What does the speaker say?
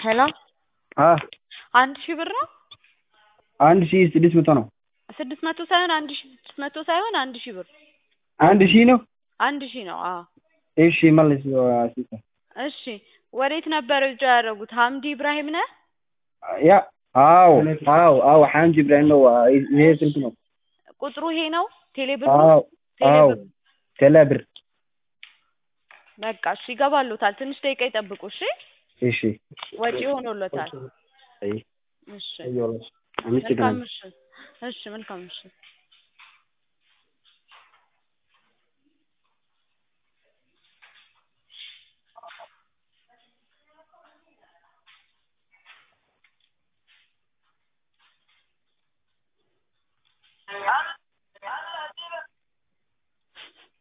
ሄሎ አ አንድ ሺህ ብር ነው? አንድ ሺህ ስድስት መቶ ነው። ስድስት መቶ ሳይሆን አንድ ሺህ ስድስት መቶ ሳይሆን አንድ ሺህ ብር አንድ ሺህ ነው። አንድ ሺህ ነው። አዎ እሺ መልስ ሲስተር። እሺ ወዴት ነበር እጃ ያደረጉት? ሀምዲ ኢብራሂም ነህ? ያ አዎ አዎ አዎ ሐምድ ኢብራሂም ነው። ይሄ ስልክ ነው። ቁጥሩ ይሄ ነው? ቴሌብር አዎ አዎ ቴሌብር ቴሌብር በቃ እሺ ይገባሉታል። ትንሽ ደቂቃ ይጠብቁ እሺ። እሺ ወጪ ሆኖሎታል። አይ እሺ አይ ወላሂ አምስት መልካም ደህና ምሽት። እሺ መልካም ምሽት።